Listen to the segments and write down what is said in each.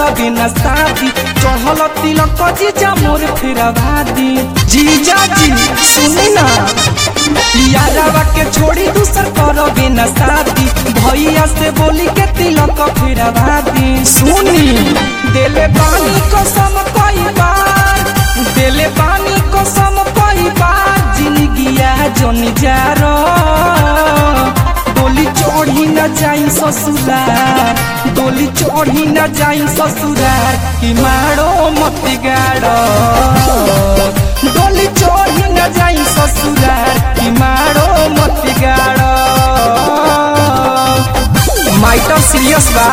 करबे न शादी चढ़ल तिलक जीजा मोर फेरा भादी जीजा जी सुनी ना यारावा के छोड़ी दूसर करबे न शादी भैया से बोली के तिलक फेरा भादी सुनी देले पानी कसम कई बार देले पानी कसम कई बार जिंदगिया जन जारो डोली चढ़ी न जाई ससुरार डोली चढ़ी न जाई ससुरार कि मारो मत गाड़ो डोली चढ़ी न जाई ससुरार कि मारो मत गाड़ो माइटर सीरियस बा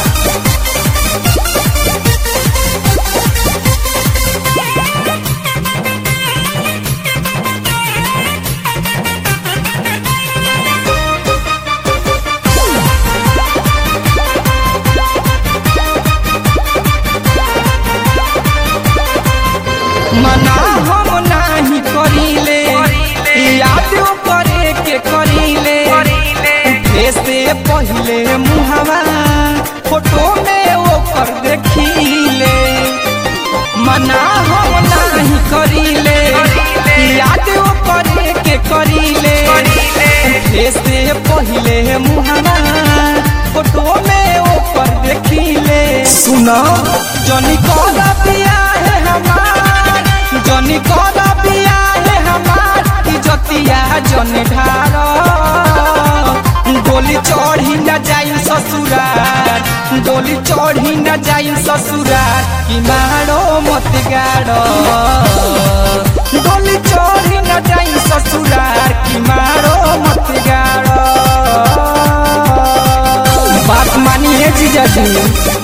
मना हम नाही करीले याद करे के करीले से पहले मुहवा फोटो में ओकर देखीले मना हम नाही करीले याद करे के करीले से पहले मुहवा फोटो में ओकर देखीले सुनो जनी कदा पिया है हमार जनी कदा पिया है हमार इजतिया जन ढार डोली चढ़ी न जाई ससुरार डोली चढ़ी न जाई ससुरार कि मारो मत गाड़ो डोली चढ़ी न जाई ससुरार कि मारो मत गाड़ो बात मानिए जीजा जी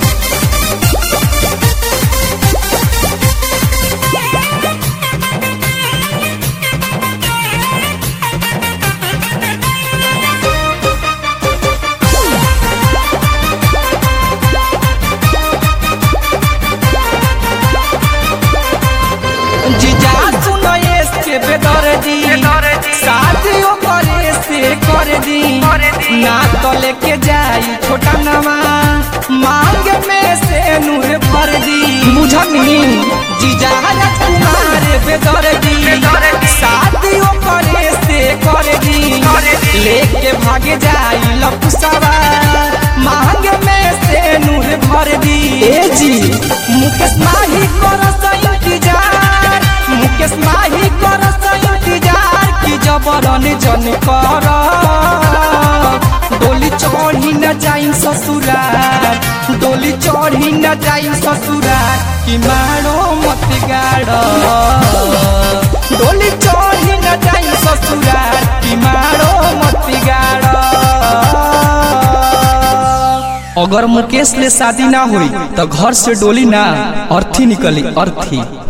जीजा सुनो के बेदर दी शादियों करे से कर दी ना तो लेके जाई छोटा नवा मांग में से नूर भर दी बुझनी जीजा कुमार बेदर दी शादियों करे से कर दी लेके भागे जाई लपुसवा मांग में से नूर भर दी ए जी मुकेश माही करस इंतजार मुकेश माही करस इंतजार की जबरन जन कर डोली चढ़ी न जाई ससुरार डोली चढ़ी न जाई ससुरार कि मारो मत गाड़ो डोली चढ़ी न जाई ससुरार कि मारो मत गाड़ो अगर मुकेश ले शादी ना हुई तो घर से डोली ना अर्थी निकली अर्थी